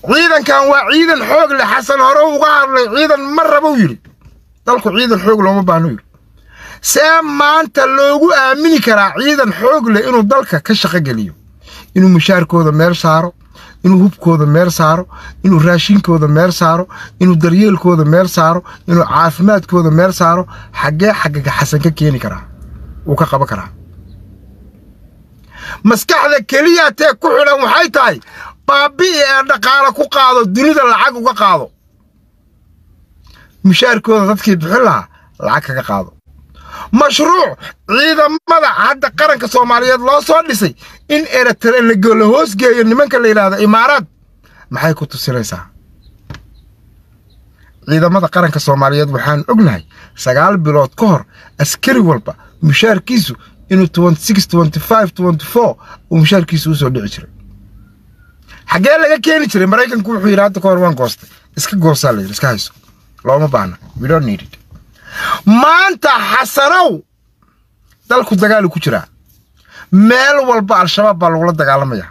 ciidankan waa ciidan xoog leh xasan hore uga hadlay ciidan ma rabou yidhi dalku ciidan xoog looma baahno yidhi see maanta loogu aamini karaa ciidan xoog leh inuu dalka ka shaqo geliyo inuu mushaarkooda meel saaro inuu hubkooda meel saaro inuu raashinkooda meel saaro inuu daryeelkooda meel saaro inuu caafimaadkooda meel saaro xaggee xaggaga xasan ka keeni karaa wuu ka qaban karaa maskaxda keliya tee ku xidhan waxay tahay baabi'i ee dhaqaale ku qaado dunida lacag uga qaado mushaarkooda dadkii bixin lahaa lacag kaga qaado mashruuc ciidamada hadda qaranka soomaaliyeed loo soo dhisay in eritrea la hoosgeeyo nimanka la yidhaahdo imaaraad maxay ku tusinaysaa ciidamada qaranka soomaaliyeed waxaan ognahay sagaal bilood ka hor askari walba mushaarkiisu inuu uu mushaarkiisu usoo dhici jiray xaggee laga keeni jiray maraykanku wuxuu yidhi hadda ka hor waan goostay iska goosaa la yidhi iska hayso looma baahna we don't need it maanta xasanow dalku dagaalu ku jiraa meel walba al-shabaab baa lagula dagaalamayaa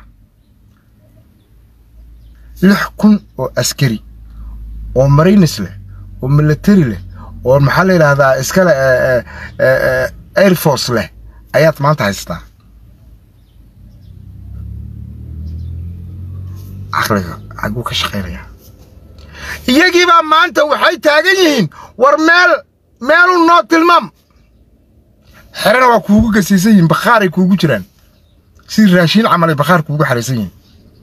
lix kun oo askari oo marines leh oo military leh oo maxaa la yidhaahdaa iskale air force leh ayaad maanta haystaa caqliga xaguu ka shaqaynayaa iyagiibaa maanta waxay taagan yihiin war meel meelu noo tilmaam xerena waa kuugu gasiisan yihiin bakhaaray kuugu jiraan sidii raashiin camalay bakhaar kuugu xaraysan yihiin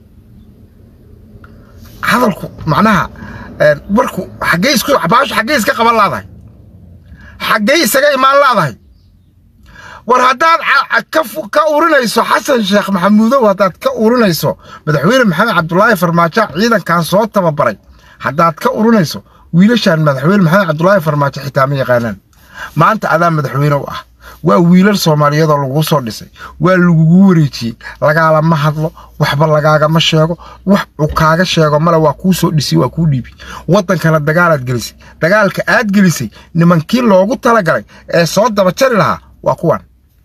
hadalku macnaha warku xaggey isku baashu xaggey iska qaban laadahay xaggey isaga imaan laadahay war haddaad ka urinayso xasan sheekh maxamuudow haddaad ka urinayso madaxweyne maxamed cabdulaahi farmaajo ciidankan soo tababaray haddaad ka urinayso wiilashaan madaxweyne maxamed cabdulaahi farmaajo xitaa ma yaqaanaan maanta adaa madaxweyne u ah waa wiilal soomaaliyeed oo laguu soo dhisay waa lagugu wareejiyey lagaalama hadlo waxba lagaagama sheego wax uu kaaga sheego male waa kuu soo dhisay waa kuu dhiibi waddankana dagaalaad gelisay dagaalka aad gelisay nimankii loogu talagalay ee soo daba jari lahaa waa kuwan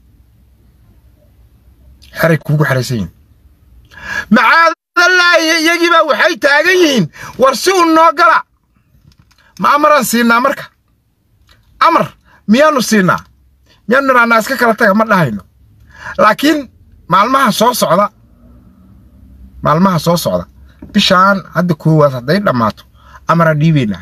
xeray kuugu xeraysan yihin macaadallaahi iyagiibaa waxay taagan yihiin war si u noo gala ma amaraan siinaa marka amar miyaanu siinaa miyaanu nidhahnaa iska kala taga ma dhahayno laakiin maalmaha soo socda maalmaha soo socda bishaan hadda koowaad hadday dhammaato amaraan dhiibaynaa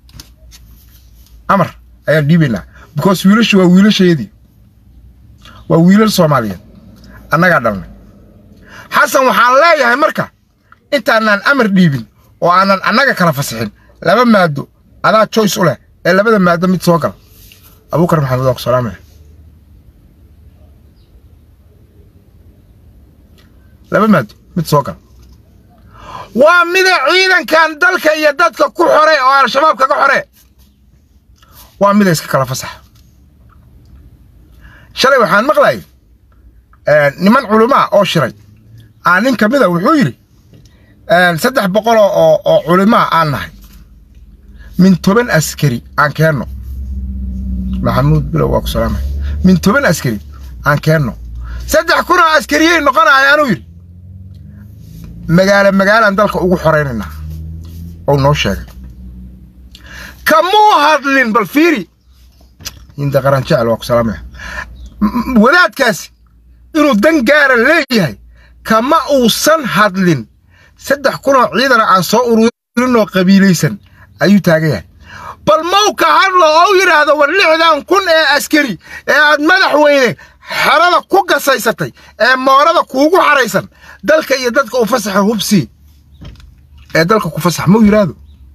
amar ayaan dhiibaynaa because wiilashu waa wiilasheedii waa wiilal soomaaliyeed annagaa dhalnay xasan waxaan leeyahay marka intaanaan amar dhiibin oo aanan annaga kala fasixin laba maado adaa joyce u leh ee labada maado mid soo gala abuukar maxamed waa ku salaamaya laba maado mid soo gala waa mida ciidankan dalka iyo dadka ku xore oo al-shabaab kaga xore waa mida iska kala fasaxa shalay waxaan maqlayay niman culamaa oo shiray aa nin ka mida wuxuu yidhi saddex boqol oo oo culimaa aan nahay min toban askari aan keenno maxamuud bilow waa ku salaamay min toban askari aan keenno saddex kun oo askariyey noqonaya anuu yidhi magaalo magaalaan dalka ugu xoraynaynaa ou noo sheegay kamuu hadlin bal fiiri inta qaran jecel waa ku salaamaya wadaadkaasi inuu dan gaara leeyahay kama uusan hadlin saddex kunoo ciidana aan soo ururinoo qabiilaysan ayuu taagan yahay bal maw ka hadlo oo yidhaahdo war lixdan kun ee askari ee aad madaxweyne xerada ku gasaysatay ee moorada kuugu xaraysan dalka iyo dadka u fasaxa hubsii ee dalka ku fasax mau yidhaahdo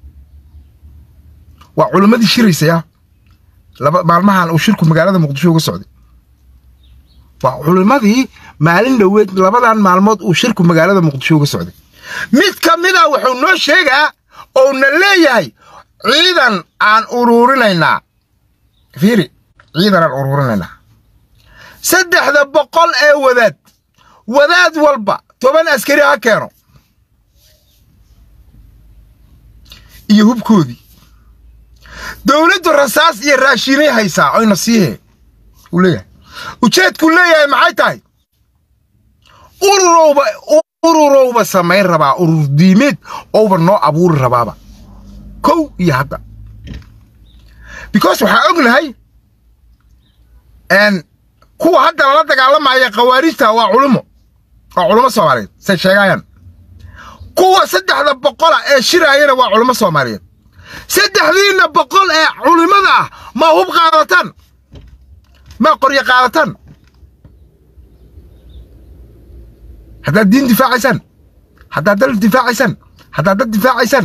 waa culimmadii shiraysaya laba maalmahan uu shirku magaalada muqdisho uga socday waa culimmadii maalin dhoweed labadan maalmood uu shirku magaalada muqdisho uga socday mid ka mid a wuxuu noo sheegaa ouna leeyahay ciidan aan uruurinaynaa fiiri ciidan aan uruurinaynaa saddexda boqol ee wadaad wadaad walba toban askari ha keeno iyo hubkoodii dowladdu rasaas iyo raashiinay haysaa oyna siihe uu leeyahay ujeedkuu leeyahay maxay tahay ururowba ururowba samayn rabaa urur diimeed ouba noo abuuri rabaaba kow iyo hadda because waxaa ognahay kuwa hadda lala dagaalamaya khawaarijta waa culimo waa culimo soomaaliyeed say sheegayaan kuwa saddexda boqola ee shiraayana waa culimo soomaaliyeed saddexdiinna boqol ee culimada ah ma hub qaadataan ma qoryo qaadataan haddaad diin difaacaysaan haddaad dal difaacaysaan haddaad dad difaacaysaan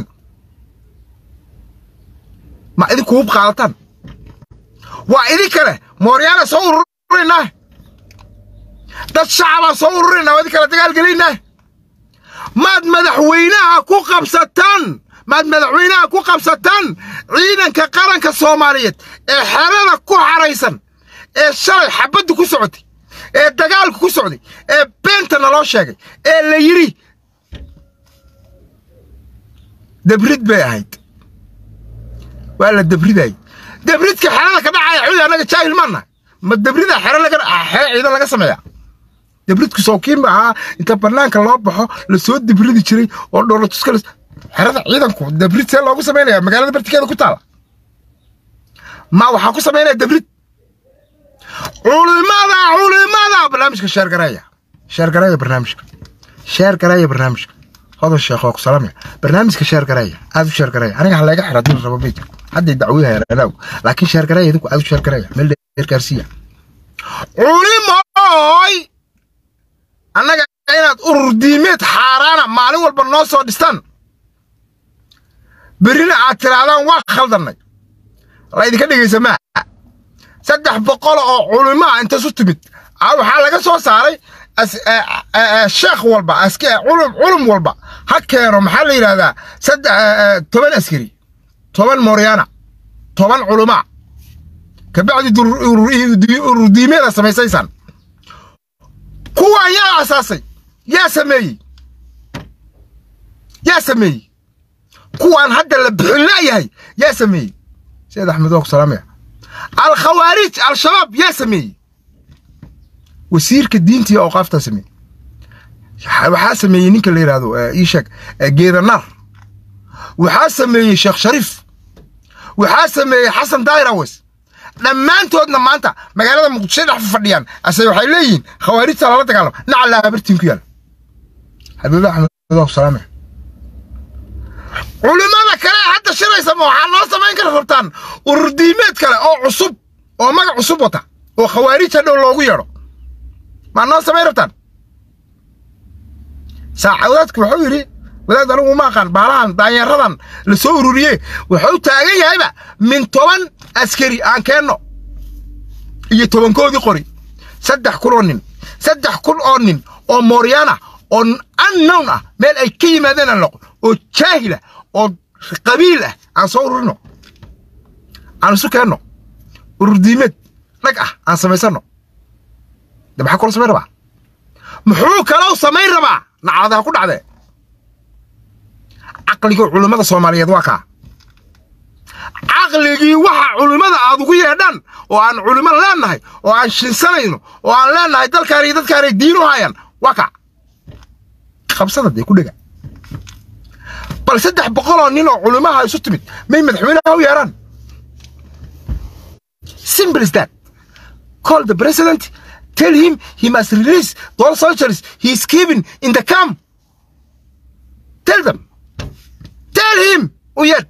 ma idinku hub qaadataan waa idin kale mooryaana soo ururinaah dad shacabaa soo ururina waa idin kale dagaalgelinah maad madaxweynaha ku qabsataan maad madaxweynaha ku qabsataan ciidanka qaranka soomaaliyeed ee xerada ku xaraysan ee shalay xabaddu ku socotay ee dagaalku ku socday ee beenta naloo sheegay ee la yidhi dabrid bay ahayd waa la dabridayay dabridka xerada ka dhacaya xuli annaga jaahil maanna ma dabrida xere laga xere ciidan laga sameeya dabridku sookiin ba ahaa inta bannaanka loo baxo la soo dabridi jiray oo dhoolatuska xerada ciidanku dabrid see loogu samaynaya magaalada bartikeeda ku taala ma waxaa ku samaynaya dabrid culimada culimada barnaamijka sheergareeya sheergareeya barnaamijka sheergareeya barnaamijka hodan sheekh oo ku salaamaya barnaamijka sheergareeya aad u sheergareeya aniga ha laga xira dil rabo meydka hadday dacwiyahayaan anaagu laakiin sheergareeya idinku aad u sheergareeya meel dheer gaarsiiya culimooy annaga inaad urur diimeed xaaraana maalin walba noo soo dhistaan berrina aad tirahdaan waa khaldannay laydinka dhegaysa maa saddex boqol oo culimaa intasu timid waxaa laga soo saaray sheekh walba culum walba ha keeno maxaa la yidhahdaa toban askari toban mooryaana toban culumaa kabacdi ururdiimeeda samaysaysaan kuwaan yaa asaasay yaa sameeyey yaa sameeyey kuwaan hadda la bixin la'yahay yaa sameeyey sayid axmed waa ku salaamaya alkhawaarij al-shabaab yaa sameeyey wasiirka diinta iyo awqaaftaa sameeyey waxaa sameeyey ninka la yidhahdo ii sheeg geedanar waxaa sameeyey sheekh shariif waxaa sameeyey xasan dairawes dhammaantoodna maanta magaalada muqdisho dhex fadhiyaan ase waxay leeyihiin khawaarijta lala dagaalama nacallaa habartiin ku yaala xabiibi axmed waa ku salaamaya culimada kale hadda shiraysa ma waxaa noo samayn kara rabtaan urur diimeed kale oo cusub oo magac cusub wata oo khawaarij hadhow loogu yeedho maa noo samayn rabtaan saacadaadku wuxuu yidhi wadaad anigu uma aqaan baalahan daanyaradan la soo ururiye wuxuu taagan yahayba min toban askari aan keenno iyo tobankoodii qori saddex kun oo nin saddex kun oo nin oo mooryaana oo annown ah meel ay ka yimaadeen aan noqon oo jaahila oo qabiil ah aan soo ururino aan isu keenno urur diimeed rag ah aan samaysanno de maxaa kula samayn rabaa muxuu kaloo samayn rabaa nacladaha ku dhacdee caqligii culimmada soomaaliyeed waa kaa caqligii waxa culimmada aad ugu yeedhaan oo aan culimo leennahay oo aan shinsanayno oo aan leennahay dalkaan iyo dadkaanay diin u hayaan waa kaa qabsada dee ku dhega bal saddex boqoloo nin oo culimaha isu timid may madaxweynaha u yeedhaan simple is that call the president tell him he must release those soldiers he is keeping in the camp tell them tell him u yeedh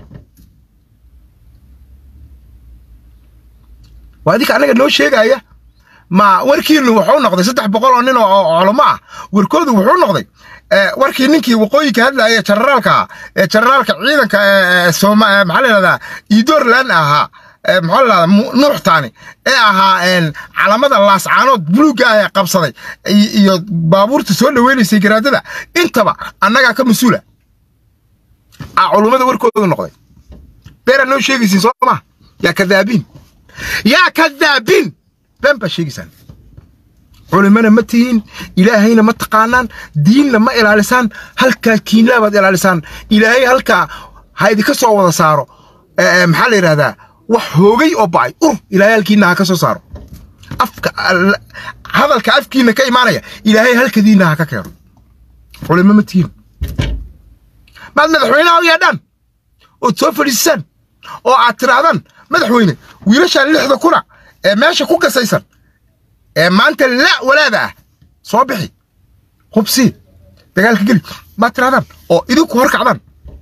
waa idinka annaga noo sheegaya ma warkiinu wuxuu noqday saddex boqol oo nin oo culamo ah warkoodu wuxuu noqday warkii ninkii waqooyinka hadlaaya generaalka ee generaalka ciidanka maxaa la yidhahdaa idoorland ahaa maxaa la yidhahdaa nuuxtaani ee ahaa calamada laascaanood buluugga ah ee qabsaday iyo baabuurta soo dhaweynaysay garaadada intaba annagaa ka mas-uula a culummada warkoodu noqday beeraad noo sheegaysiin soo maa yaa kadaabiin yaa kadaabiin been baa sheegaysaan culimana ma tihiin ilaahayna ma taqaanaan diinna ma ilaalisaan halkaa kiinlaa baad ilaalisaan ilaahay halkaa ha idinka soo wada saaro maxaa la yidhahdaa wax hoogay oo ba'ay ur ilaahay halkiinna ha ka soo saaro afka hadalka afkiinna ka imaanaya ilaahay halkadiinna ha ka keeno culimo ma tihiin maad madaxweynaha u yeedhaan ood soo fadhiisaan oo aad tidhaahdaan madaxweyne wiilashaan lixda kuna ee meesha ku gasaysan ee maanta la walaada ah soo bixi hubsii dagaalka geli maad tidhahdaan oo idinku hor kacdaan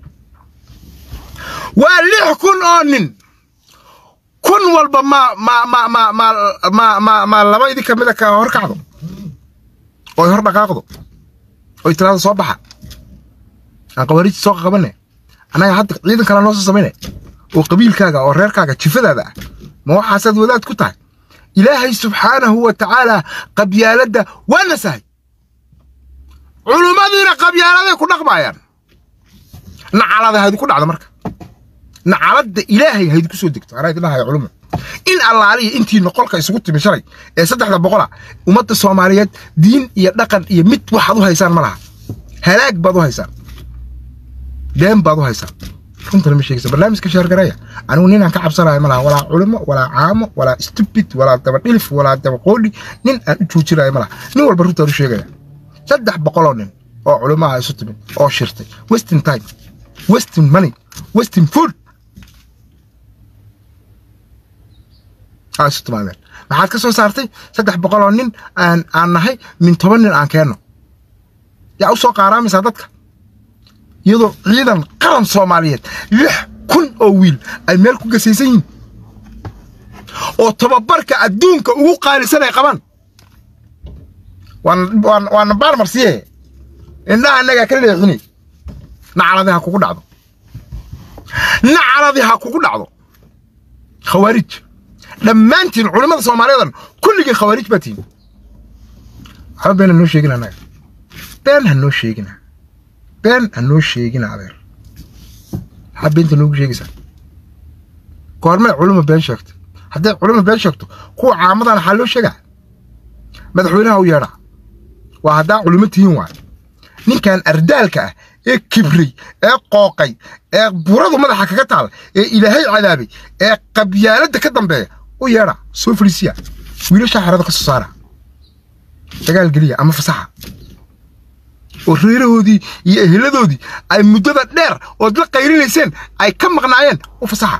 waa lix kun oo nin kun walba ma ma ma ma ma ma ma ma laba idin ka mida ka hor kacdo oy hor dhaqaaqdo oy tiraada soo baxa aan qawaariijta soo qabane annaga hadda ciidan kale noo soo samayne oo qabiilkaaga oo reerkaaga jifadaada ah ma waxaasaad wadaad ku tahay ilaahay subxaanahu wa tacaala qabyaaladda waa nasahay culummadiina qabyaaladay ku dhaqmaayaan nacalada haydinku dhacdo marka nacaladda ilaahay haydinku soo degto anaa idin dhahaya culumma in allaaliya intii noqolka isugu timi shalay ee saddexda boqola ummadda soomaaliyeed diin iyo dhaqan iyo mid waxaad u haysaan ma laha halaag baad u haysaan been baad u haysaan runtana ma sheegaysa barnaamijka sheergareeya anigu ninaan ka cabsanayo ma laha walaa culimo walaa caamo walaa stupid walaa dabadhilif walaa dabaqoodhi nin aan u joojinayo ma laha nin walba runtaan u sheegaya saddex boqoloo nin oo culimaha isu timid oo shirtay westin time westin money westin food aa isu timaadeen maxaad ka soo saartay saddex boqoloo nin aan aan nahay min toban nin aan keenno yaa u soo qaaraamaysaa dadka iyadoo ciidan qaran soomaaliyeed lix kun oo wiil ay meel ku gasaysan yihiin oo tababarka adduunka ugu qaalisan ay qabaan waana baarmarsiye indhaha innagaa ka leexini nacaladi ha kugu dhacdo nacaladi ha kugu dhacdo khawaarij dhammaantiin culimmada soomaaliyeedan kulligii khawaarij baa tihin waxba been ha noo sheegin annaga been ha noo sheegina been ha noo sheegina adeer maxaa beenta noogu sheegaysaa goormay culimo been sheegto hadday culimo been sheegto kuwa caamadan waxaa loo sheegaa madaxweynaha u yeedhaa waa haddaa culimo tihiin waay ninkan ardaalka ah ee kibray ee qooqay ee buradu madaxa kaga taal ee ilaahay cadaabay ee qabyaaladda ka dambeeya u yeedha soo fadhiisiya wiilashaa xerada ka soo saara dagaal geliya ama fasaxa oo reerahoodii iyo eheladoodii ay muddada dheer ood la qayrinayseen ay ka maqnaayeen u fasaxa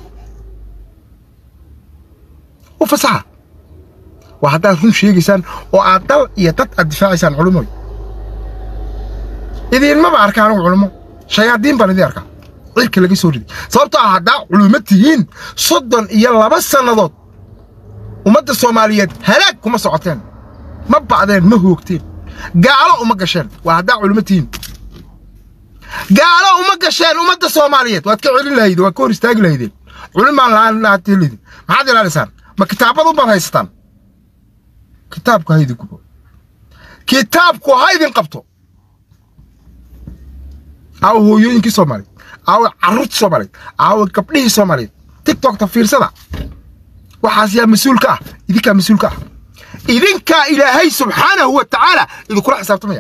u fasaxa waa haddaad run sheegaysaan oo aad dal iyo dad aad difaacaysaan culumoy idiinmaba arka anigu culummo shayaadiin baan idiin arkaa cirka laga soo riday sababtoo ah haddaa culummo tihiin soddon iyo laba sannadood ummadda soomaaliyeed halaag kuma socoteen ma ba'deen ma hoogteen gaalo uma gasheen waa haddaa culummo tihiin gaalo uma gasheen ummadda soomaaliyeed waad ka celin lahaydeen waad ka hor istaagi lahaydeen culimaan lahaatelaydin maxaad ilaalisaan ma kitaabadu baad haysataan kitaabku ha idin gubo kitaabku ha idin qabto aawo hooyooyinkii soomaaliyeed aawo carruurtii soomaaliyeed aawo gabdhihii soomaaliyeed tiktokta fiirsada waxaas yaa mas-uul ka ah idinkaa mas-uul ka ah idinkaa ilaahay subxaanahu wa tacaala idinkula xisaabtamaya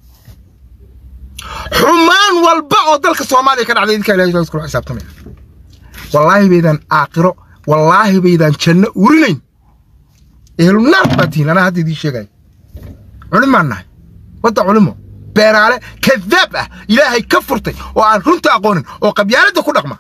xumaan walba oo dalka soomaaliya ka dhacday idinkaa ilahay idinkula xisaabtamaya wallaahi baydaan aakhiro wallaahi baydaan janno urinayn ehlu naar baa tihiin anaa hadda idiin sheegaya culimaan nahay wadda culimo beenaale kadaab ah ilaahay ka furtay oo aan runta aqoonin oo qabyaaladda ku dhaqma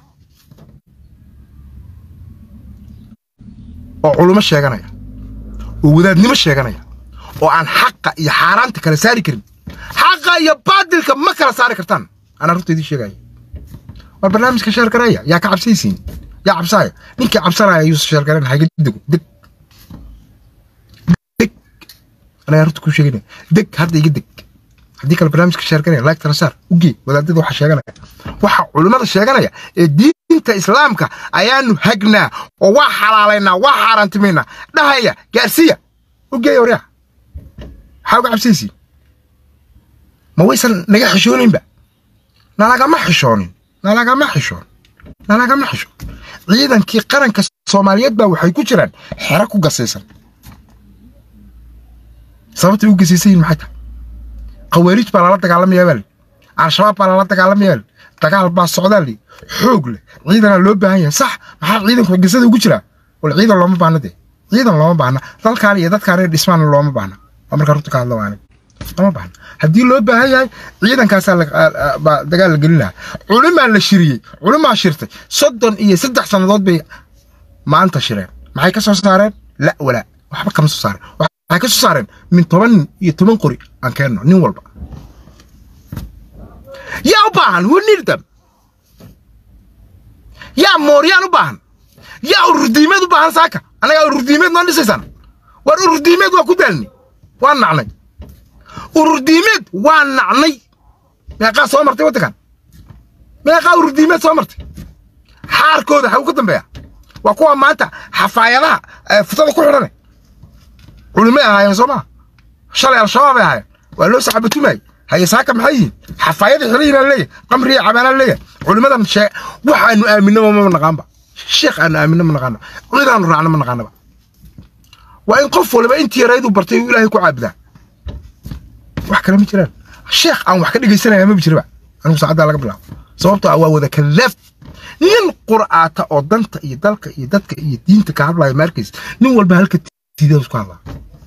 oo culimo sheeganaya oo wadaadnimo sheeganaya oo aan xaqa iyo xaaraanta kala saari karin xaqa iyo baadilka ma kala saari kartaan anaa runta idiin sheegaya war barnaamijka sheergareeya yaa ka cabsaysiin yaa cabsaaya ninkii cabsanaya ayuusa sheergaren haga dego deg deg anagaa runta kuu sheegayna deg hadda iga deg haddii kale barnaamijka sheerganaya like tala saar ugee wadaadada waxa sheeganaya waxa culimmada sheeganaya ee diinta islaamka ayaanu hagnaa oo waa xalaalaynaa waa xaaraantimaynaa dhahaya gaarsiya ugeeya waryaa maxaa uga cabsaysiin ma waysan naga xishooninba nalagama xishoonin nalagama xishoon nalagama xishoon ciidankii qaranka soomaaliyeed baa waxay ku jiraan xero ku gasaysan sababtay u gasaysan yihin maxay tahay khawaariij baa lala dagaalamayaa baa li al-shabaab baa lala dagaalamayaa li dagaal baa socdaa li xoog leh ciidanaa loo baahan yahay sax maxaa ciidanku gesada ugu jiraa wal ciidan looma baahna dee ciidan looma baahna dalkaan iyo dadkaan dhismaan looma baahna waa markaa runta ka hadla waa aniga lama baahna haddii loo baahan yahay ciidankaasaa baa dagaal la gelin lahaa culimaa la shiriyey culimaa shirtay soddon iyo saddex sannadood bay maanta shireen maxay ka soo saareen la walaa waxba kama soo saareen waxay ka soo saareen min toban iyo toban qori aan keenno nin walba yaa u baahan we need them yaa mooryaan u baahan yaa ururdiimeed u baahan saaka annagaa ururdiimeed noo dhisaysaan waar ururdiimeed waa ku daalni waa nacnay ururdiimeed waa nacnay meeqaa soo martay waddankan meeqaa ururdiimeed soo martay xaarkooda xagu ka dambeeya waa kuwa maanta xafaayadaha futada ku xidhane culimay ahaayeen soo maa shalay al-shabaab ay ahaayeen waa loo saxabatumayay haye saaka maxay yihiin xafaayadii xilihiina leeyahay qamriya cabaanaa leeyahay culimadan shee waxaanu aaminaba ma naqaanba sheekh aanu aaminno ma naqaano cidaanu raacno ma naqaanaba waa in qof waliba intii yaraydu bartay uu ilaahay ku caabudaa wax kale ma jiraan sheekh aan wax ka dhegaysanaya maba jiraba anigu saacaddaa laga bilaabo sababtoo ah waa wada kadaab nin qur'aata oo danta iyo dalka iyo dadka iyo diinta ka hadlaya maarkiis nin walba halka tiideed isku hadlaa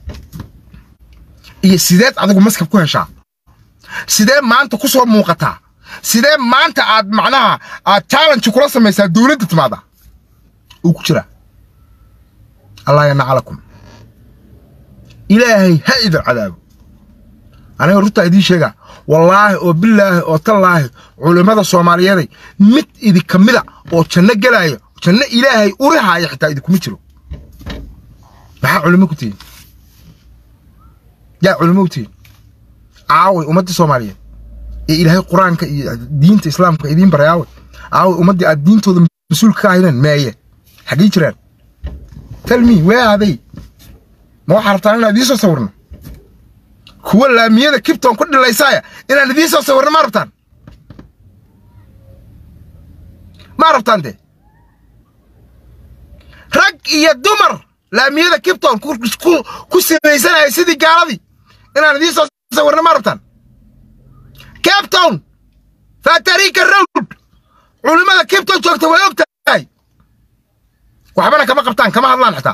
iyo sideed adigu maskab ku heshaa sidee maanta ku soo muuqataa sidee maanta aad macnaha aad challenge kula samaysaa dowladda timaada uu ku jiraa allah yanacalakum ilaahay ha idin cadaabo aniga runtaa idiin sheegaa wallaahi oo bilaahi oo tallaahi culimmada soomaaliyeeday mid idinka mida oo janno gelaayo janno ilaahay urihaaya xitaa idinkuma jiro maxaa culimo ku tihiin yaa culimo u tihiin aaway ummaddii soomaaliyeed ee ilaahay qur-aanka iyo diinta islaamka idiin baray aaway aaway ummaddii aad diintooda mas-uulka ka ahaydeen meeye xaggii jiraan talmi wee aaday ma waxaa rabtaan inaan idiin soo sawirno kuwa laamiyada kibton ku dhilaysaaya inaan idiin soo sawirno ma rabtaan ma rabtaan dee rag iyo dumar laamiyada kibton ku sinaysanaya sidii gaaladii inaan idiin soo sawirno ma rabtaan cape town fatarika road culimmada kibton joogta way og tahay waxbana kama qabtaan kama hadlaan xitaa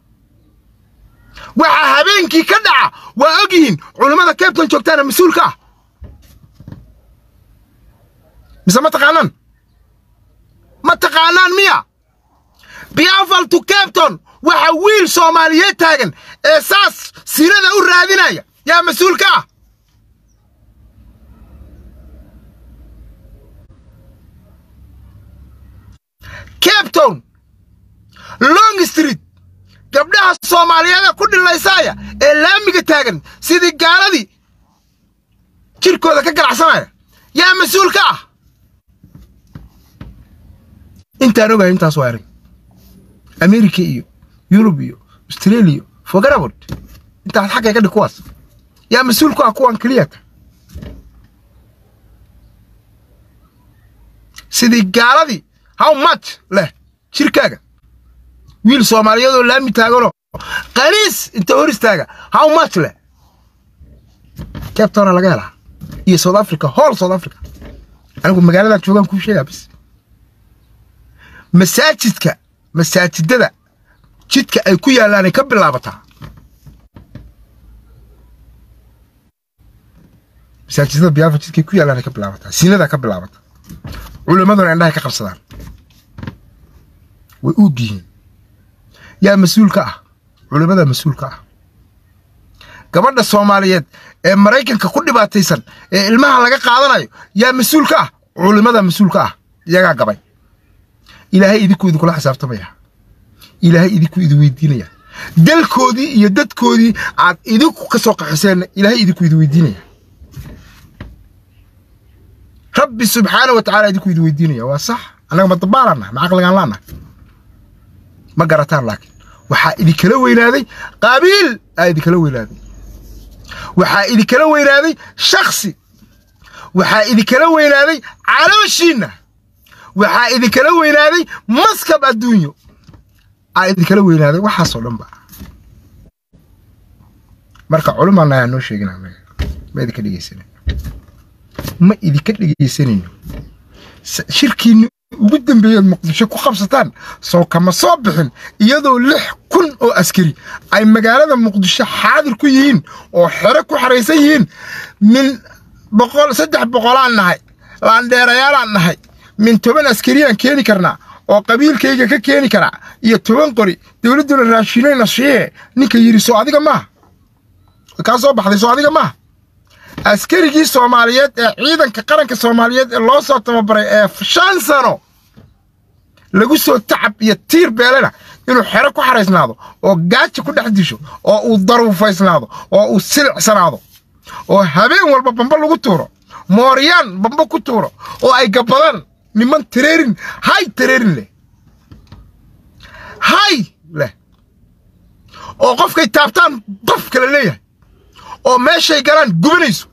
waxaa habeenkii ka dhaca waa og yihiin culimmada cabton joogtaana mas-uulka ah mise ma taqaanaan ma taqaanaan miya biafal to cabton waxa wiil soomaaliyeed taagan ee saas sinada u raadinaya yaa mas-uulka ah cabton long street gabdhaha soomaaliyeeda ku dhilaysaaya ee laamiga taagan sidii gaaladii jirkooda ka ganacsanaya yaa mas-uul ka ah intaan ogahay intaas waa arag amerika iyo yurub iyo australia fogarabod intaas xaggay ka dhig kuwaas yaa mas-uul ku ah kuwan keliyata sidii gaaladii how much leh jirkaaga wiil soomaaliyeed oo laami taaganoo qaniis inta hor istaaga how much leh cabtona laga helaa iyo south africa hall south africa anigu magaaladan joogaan kuu sheegaa bis masaajidka masaajidada jidka ay ku yaallaanay ka bilaabataa masaajidada biyaafa jidkay ku yaallaanay ka bilaabataa siinadaa ka bilaabata culimmaduna indhahay ka qabsadaan way uug yihiin yaa mas-uul ka ah culimmada mas-uul ka ah gabadha soomaaliyeed ee maraykanka ku dhibaataysan ee ilmaha laga qaadanayo yaa mas-uul ka ah culimmada mas-uul ka ah iyagaa gabay ilaahay idinku idinkula xisaabtamaya ilaahay idinku idi weydiinaya dalkoodii iyo dadkoodii aad idinku ka soo qaxiseenna ilaahay idinku idi weydiinaya rabbi subxaana wa tacala idinku idi weydiinaya waa sax annaga ma dabaalannahay ma caqligaan laannahay ma garataan laakiin waxaa idinkala weynaaday qaabiil aa idinkala weynaaday waxaa idinkala weynaaday shaksi waxaa idinkala weynaaday calooshiinna waxaa idinkala weynaaday maskab adduunyo aa idinkala weynaaday waxaasoo dhan ba marka culimaana ayaa noo sheegina ma idinka dhegeysanayno ma idinka dhegeysanayno shirkiinni ugu dambeeyeed muqdisho ku qabsataan soo kama soo bixin iyadoo lix kun oo askari ay magaalada muqdisho xaadir ku yihiin oo xero ku xaraysan yihiin min boqol saddex boqolaan nahay laandheerayaalaan nahay min toban askariyaan keeni karnaa oo qabiilkayga ka keeni karaa iyo toban qori dowladduna raashinayna shiiye ninka yidhi soo adiga maaha kaa soo baxday soo adiga maaha askarigii soomaaliyeed ee ciidanka qaranka soomaaliyeed ee loo soo tababaray ee shan sano lagu soo tacab iyo tiir beelena inuu xero ku xaraysnaado oo gaaja ku dhex disho oo uu daruufaysnaado oo uu silicsanaado oo habeen walba bamba lagu tuuro mooryaan bamba ku tuuro oo ay gabbadaan niman tareerin hay tareerin leh hay leh oo qofkay taabtaan qof kale leeyahay oo meeshay galaan gubanayso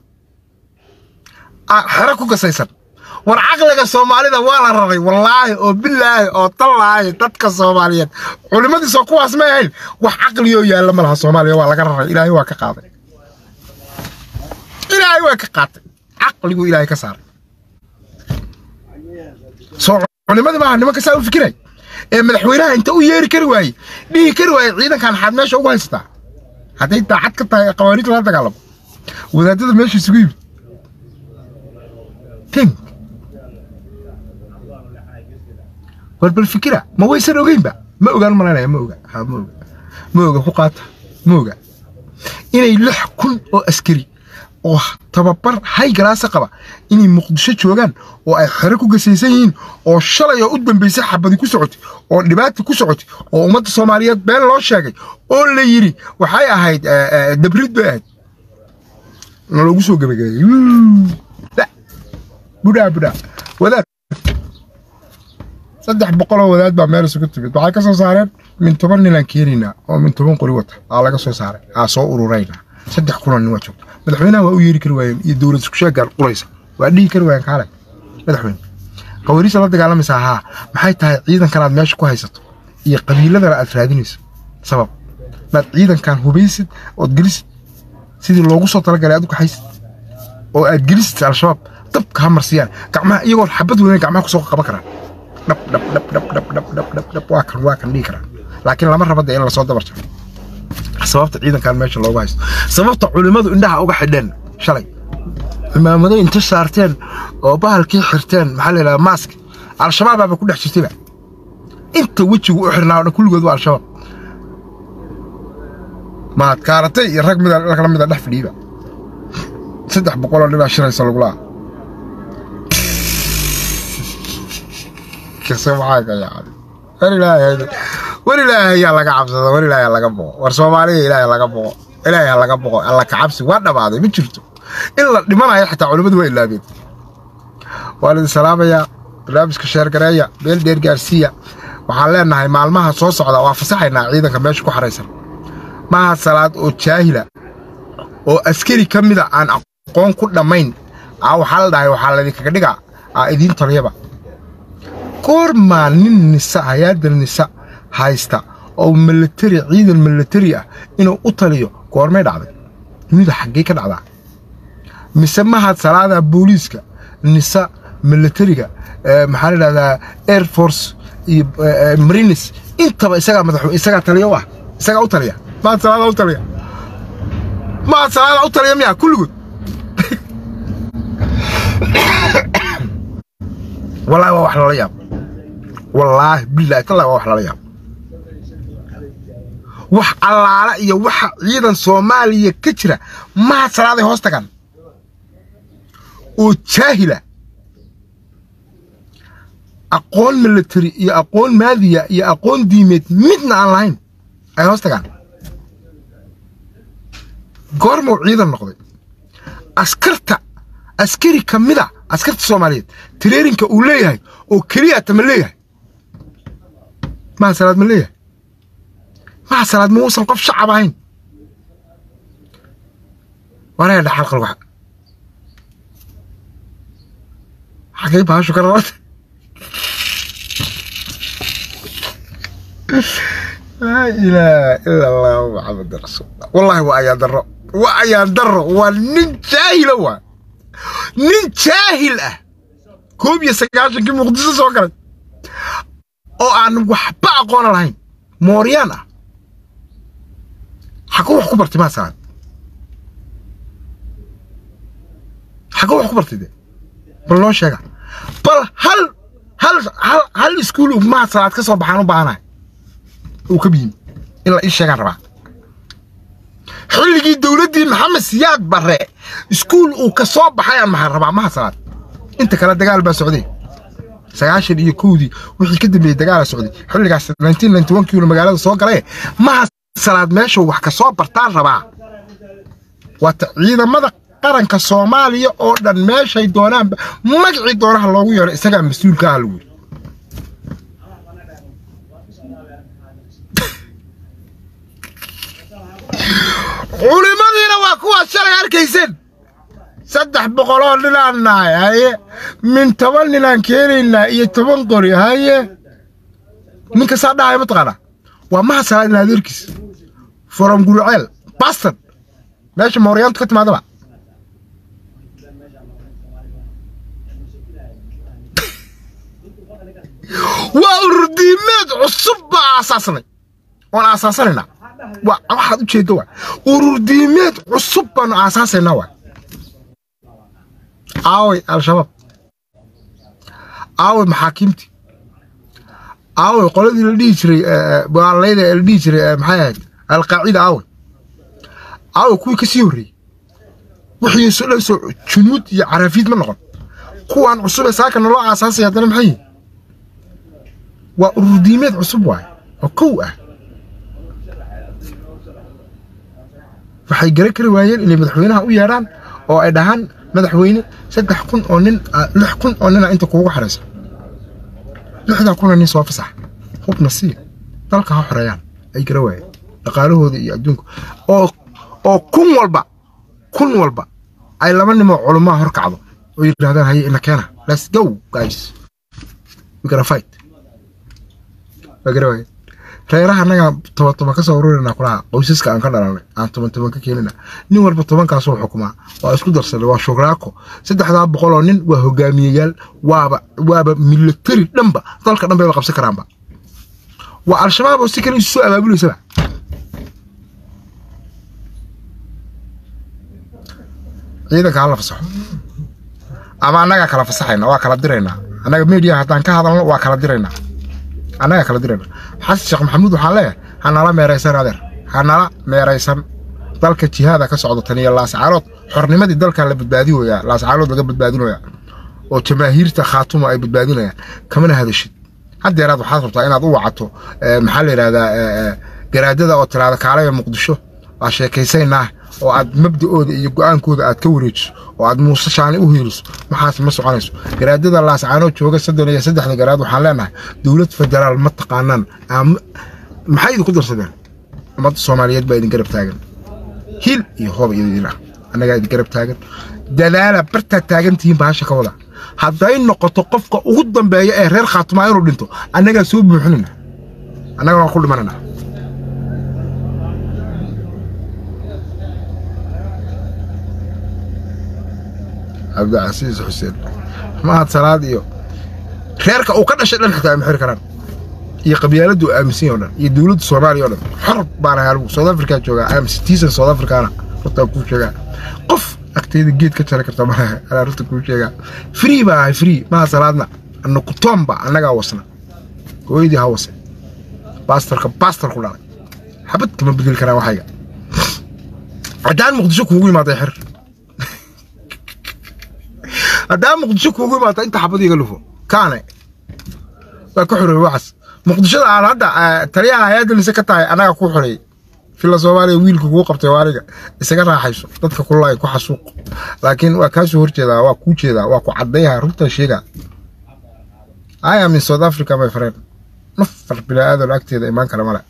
xero ku gasaysan war caqliga soomaalida waa la raray wallaahi oo bilaahi oo tallaahi dadka soomaaliyeed culimmadiisoo kuwaas may ahayn wax caqligoo yaalla ma laha soomaaliya waa laga raray ilaahay waa ka qaaday ilaahay waa ka qaatay caqliguu ilaahay ka saaray soo culimadii maaha nimanka saa u fikiray ee madaxweynaha inta u yeeri kari waayey dhihi kari waayey ciidankan maxaad meesha ugu haysataa hadday daacad ka tahay qawaaniid lala dagaalamo wadaadada meesha isugu yimid tink war bal fikira ma waysan ogeynba ma ogaan malaynaya ma oga ha ma oga ma oga ku qaata ma oga inay lix kun oo askari oo tababar hay galaasa qaba inay muqdisho joogaan oo ay xero ku gasaysan yihiin oo shalay oo u dambaysay xabadi ku socotay oo dhibaata ku socotay oo ummadda soomaaliyeed been loo sheegay oo la yidhi waxay ahayd dabrid bay ahayd naloogu soo gebagabeeyey budhaa budhaa wadaad saddex boqoloo wadaad baa meel isugu timid waxay ka soo saareen min toban ninaan keenaynaa oo min toban qori wata aa laga soo saaray aa soo ururaynaa saddex kunoo nin waa joogta madaxweynaha waa u yeeri kari waayeen iyo dowlad isku sheegaan quraysa waa dhihi kari waayeen kaale madaxweyne qawaariisa la dagaalamaysaa haa maxay tahay ciidankan aad meesha ku haysato iyo qabiiladana aad raadinayso sabab maad ciidankan hubaysid ood gelisid sidii loogu soo talagalay aad u kaxaysid oo aad gelisid al-shabaab dabka ha marsiyaan gacmaha iyagoon xabad weyne gacmaha kusoo qaban karaan dhab dhab dhab dhab dhab dhab dhab dhab dhab waa kan waa kan dhihi karaan laakiin lama raba dee in lasoo dabar jaro sababta ciidankan meesha loogu haysto sababta culimmadu indhaha uga xidheen shalay cimaamado inta saarteen oo bahalkii xirteen maxaa la yidhahdaa maask al-shabaabaaba ku dhex jirtayba inta wejigu u xirnaa oo dhan kulligood waa al-shabaab maad kaaratay iyo rag mida kala mida dhex fadhiiba saddex boqoloo dhibaa shiraysa lagulaa kase maxaa ka yaacday war ilaahay war ilaahay yaa laga cabsada war ilaahay laga boqo war soomaaliya ilaahay laga boqo ilaahay ha laga boqo alla ka cabsi waa dhamaaday ma jirto in la dhimanayo xitaa culimmadu waa ilaabeen waa lidin salaamayaa barnaamijka sheergareeya beel dheer gaarsiiya waxaan leenahay maalmaha soo socda waa fasaxaynaa ciidanka meesha ku xaraysan maaha salaad oo jaahila oo askari ka mida aan aqoon ku dhammayn aa waxaa la dhahay waxaa laydinkaga dhigaa aa idiin taliyaba goormaa nin nisa hay-adda nisa haysta oo milatari ciidan milatari ah inuu u taliyo goormay dhacday dunida xaggee ka dhacdaa mise mahad salaada booliiska nisa milatariga maxaa la dhahdaa air force iyo marines intaba isagaa madax isagaa taliya u ah isagaa u taliya mahad salaada u taliya mahad salaada u taliya miya kulligood wallaahi waa wax lala yaabo wallaahi bilaahi tallahi waa wax lala yaabo wax allaala iyo waxa ciidan soomaaliya ka jira mahad salaaday hoos tagaan oo jaahila aqoon milatari iyo aqoon maadiya iyo aqoon diimeed midna aan lahayn ay hoos tagaan goormuu ciidan noqday askarta askari ka mida askarta soomaaliyeed tareerinka uu leeyahay oo keliyata ma leeyahay mahad salaad ma leeyahay mahad salaad ma uusan qof shacab ahayn waraya dhaxal qalwax xagay baashu ka rarta laa ilaaha ila allahu maxamed rasuulullah wallaahi waa ayaan darro waa ayaan darro waa nin jaahila waa nin jaahil ah koob iyo sagaashankii muqdiso soo galay oo aan waxba aqoona lahayn mooryaan ah xaguu wax ku bartay maa salaad xaguu wax ku bartay de bal noo sheega bal hal hal hal hal iskuul maha salaad ka soo baxaan u baahanahay uu ka biyimi in la ii sheegaan rabaa xilligii dowladdii maxamed siyaad barre iskuul uu ka soo baxay aan maxaa rabaa maha salaad inta kale dagaal baa socday sagaashan iyo kowdii wixii ka dambeeyey dagaala socday xilligaas nineteen ninety one kiilo magaalada soo galay maha salaad meeshuu wax ka soo bartaan rabaa waata ciidamada qaranka soomaaliya oo dhan meeshay doonaanba magacii doonaha loogu yeero isagaa mas-uulka ah lagu yiri culimadiina waa kuwaas shalay arkayseen saddex boqoloo ninaan nahay haye min toban ninaan keenaynaa iyo toban qori haye ninka saa dhahaya mataqaanaa waa maha salaadin adeerkiis from guruceel bastard meesha mooryaantu ka timaadaba waa ururdiimeed cusub baa aasaasnay oon aasaasanayna waa waxaad u jeedda waa ururdiimeed cusub baanu aasaasaynaa waa aaway al-shabaab aaway maxaakiimtii aaway qoladii la dhihi jiray baalayda la dhihi jiray maxay ahayd alqaacida aaway aaway kuwii ka sii horreeyey wixii soo dhan soo junuud iyo carafiid ma noqon kuwaan cusub ee saaka naloo aasaasay haddana maxay yihin waa ururdiimeed cusub waaye oo kow ah waxay garan kari waayeen inay madaxweynaha u yeedhaan oo ay dhahaan madaxweyne saddex kun oo nin lix kun oo nina inta kuugu xaraysa lixdaa kuna nin soo fasax hubna sii dalka ha xoreeyaan ay gara waayeen dhaqaalahooda iyo adduunka oo oo kun walba kun walba ay laba nimoo culumaa hor kacdo oo yidhahdaan haye ina keena let's go guys we gonna fight waa gara waayeen reeraha annaga toban toban ka soo ururinaa kulaha qoysaska aan ka dhalanay aan toban toban ka keenina nin walba tobankaasoo xukumaa waa isku darsanay waa shugraako saddexdaa boqoloo nin waa hogaamiyeyaal waaba waaba militari dhanba dalka dhan bay la qabsan karaanba waa al-shabaab oo si kale isu soo abaabuleysaba ciidanka hala fasaxo ama annagaa kala fasaxayna waa kala diraynaa annaga media haddaan ka hadalno waa kala diraynaa annagaa kala dirayna xasan sheekh maxamuud waxaan leeyahay ha nala meeraysan adeer ha nala meeraysan dalka jihaada ka socdo tan iyo laascaalood xornimadii dalkan la badbaadinoyaa laascaalood laga badbaadinoyaa oo jamaahiirta khaatuma ay badbaadinayaan kamana hadashid haddeeraad waxaad rabtaa inaad u wacato maxaa la yidhahdaa garaadada oo tiraada kaalaya muqdisho waa sheekaysaynaa oo aad mabda'ooda iyo go'aankooda aad ka wareejiso oo aad muuse shaani u hiiliso maxaas ma soconayso garaadada laascaanoo jooga soddon iyo saddexda garaad waxaan leenahay dowlad federaal ma taqaanaan maxay idinku darsadeen ummadda soomaaliyeed baa idin garab taagan hil iyo hoob idin ah annagaa idin garab taagan dadaala bartaad taagan tihiin bahasha ka wada hadday noqoto qofka ugu dambeeya ee reer khaatumaa inuu dhinto annagaa soo buuxinayna annagana waa ku dhimanayna cabdicasiis xuseen mahad salaad iyo reerka uu ka dhashay dhan xitaa ma xiri karaan iyo qabyaaladdu aaminsan yahay o dhan iyo dowladda soomaaliya o dhan xor baan ahay anigu south africa joogaa am citizen south africana runtaa kuu sheegaa qof agteyda geed ka jari karta malaha anaa runta kuu sheegaa free baa ahay free maha salaadna nukutoomba annagaa wasna hooyadii ha wase baastarka baastar ku dhalay xabad kama bedeli karaan waxayga haddaan muqdisho kuugu imaaday xir haddaan muqdisho kuugu imaata inta xabad iga lufo kaane waa ka xoreeyey waxaas muqdishoda aan hadda taliyaha hay-adda lise ka tahay annaga ku xoreeyey fila soomaaliya wiilka kuu qabtay waa aniga isaga raaxayso dadka kulay ku xasuuq laakiin waa kaasoo horjeedaa waa kuu jeedaa waa ku caddayaha runtaa sheegaa I am in South Africa my friend nafar bilaadan agteeda imaan kara male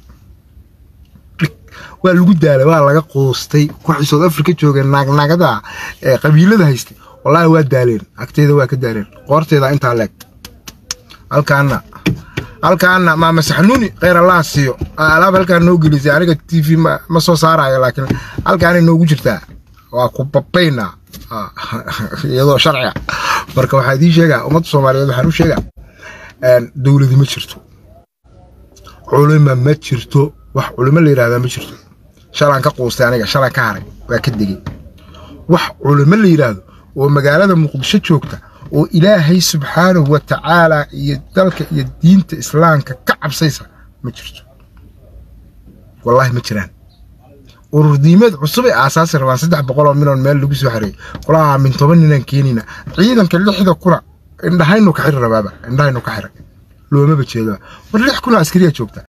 waa lagu daalay waa laga qoostay kuwii South Africa joogeen naagnagada ee qabiilada haystay wallaahi waa daaleen agteeda waa ka daaleen qoorteeda intaa leeg halkaana halkaana maama saxnuuni kheyr allah siiyo alaab halkaan noo gelisay aniga t v ma soo saarayo laakiin halkaanay noogu jirtaa waa ku babaynaa iyadoo sharciga marka waxaa idiin sheegaa ummadda soomaaliyeed waxaan u sheegaa dowladi ma jirto culima ma jirto wax culimo la yidhahdaa ma jirto shalaan ka quustay aniga shalaan ka haray waa ka degey wax culimo la yidhaahdo oo magaalada muqdisho joogta oo ilaahay subxaanahu wa tacaala iyo dalka iyo diinta islaamka ka cabsaysa ma jirto wallaahi ma jiraan ururdiimeed cusub ay aasaasi rabaan saddex boqol oo miloon meel lagu soo xareeyey qolaha min toban ninaan keenina ciidanka lixda kuna indhahaynu ka xiri rabaaba indhahaynu ka xiray loomaba jeedaa war lix kuna askariya joogta